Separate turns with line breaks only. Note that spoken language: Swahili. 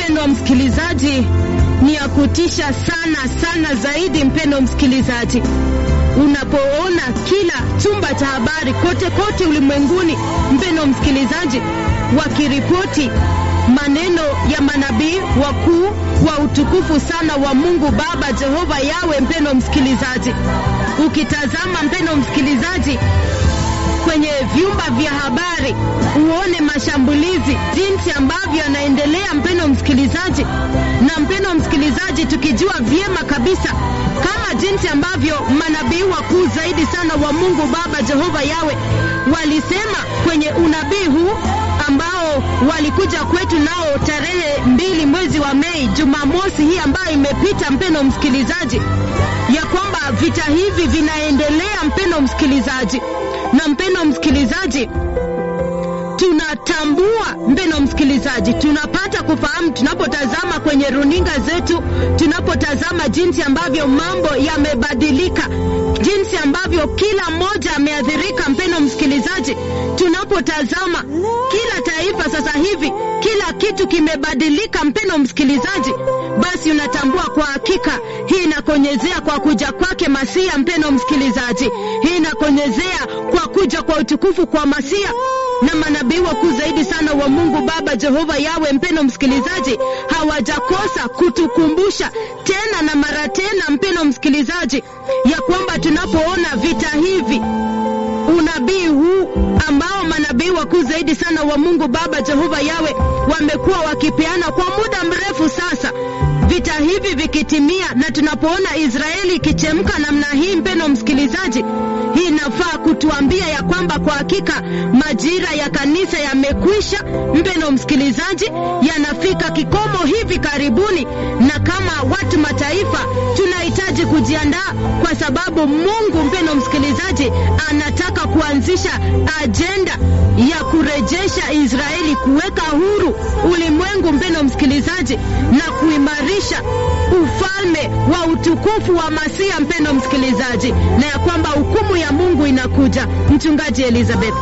mpendo msikilizaji, ni ya kutisha sana sana zaidi, mpendo msikilizaji, unapoona kila chumba cha habari kote kote ulimwenguni, mpendo msikilizaji, wakiripoti maneno ya manabii wakuu wa utukufu sana wa Mungu Baba Jehova Yawe. Mpendo msikilizaji, ukitazama mpendo msikilizaji kwenye vyumba vya habari uone mashambulizi jinsi ambavyo yanaendelea, mpendo msikilizaji. Na mpendo msikilizaji, tukijua vyema kabisa kama jinsi ambavyo manabii wakuu zaidi sana wa Mungu Baba Jehova Yawe walisema kwenye unabii huu ambao walikuja kwetu nao tarehe mbili mwezi wa Mei, Jumamosi hii ambayo imepita, mpendo msikilizaji, ya kwamba vita hivi vinaendelea, mpendo msikilizaji na mpendo msikilizaji, tunatambua mpendo msikilizaji, tunapata kufahamu tunapotazama kwenye runinga zetu, tunapotazama jinsi ambavyo mambo yamebadilika, jinsi ambavyo kila mmoja ameathirika. Mpendo msikilizaji, tunapotazama kila taifa sasa hivi, kila kitu kimebadilika. Mpendo msikilizaji, basi unatambua kwa hakika hii inakonyezea kwa kuja kwake Masia. Mpendo msikilizaji, hii inakonyezea kwa kuja kwa utukufu kwa Masia na manabii wakuu zaidi sana wa Mungu Baba Jehova Yawe, mpendo msikilizaji, hawajakosa kutukumbusha tena na mara tena, mpendo msikilizaji, ya kwamba tunapoona vita hivi, unabii huu ambao manabii wakuu zaidi sana wa Mungu Baba Jehova Yawe wamekuwa wakipeana kwa muda mrefu sasa, vita hivi vikitimia, na tunapoona Israeli ikichemka namna hii, mpendo msikilizaji, hii inafaa kutuambia ya kwamba kwa hakika majira ya kanisa yamekwisha, mpendo msikilizaji, yanafika kikomo hivi karibuni, na kama watu mataifa tunahitaji kujiandaa, kwa sababu Mungu, mpendo msikilizaji, anataka kuanzisha ajenda ya kurejesha Israeli, kuweka huru ulimwengu, mpendo msikilizaji, na kuimarisha ufalme wa utukufu wa Masia, mpendo msikilizaji, na ya kwamba hukumu ya Mungu inakuja. Mchungaji Elizabeth.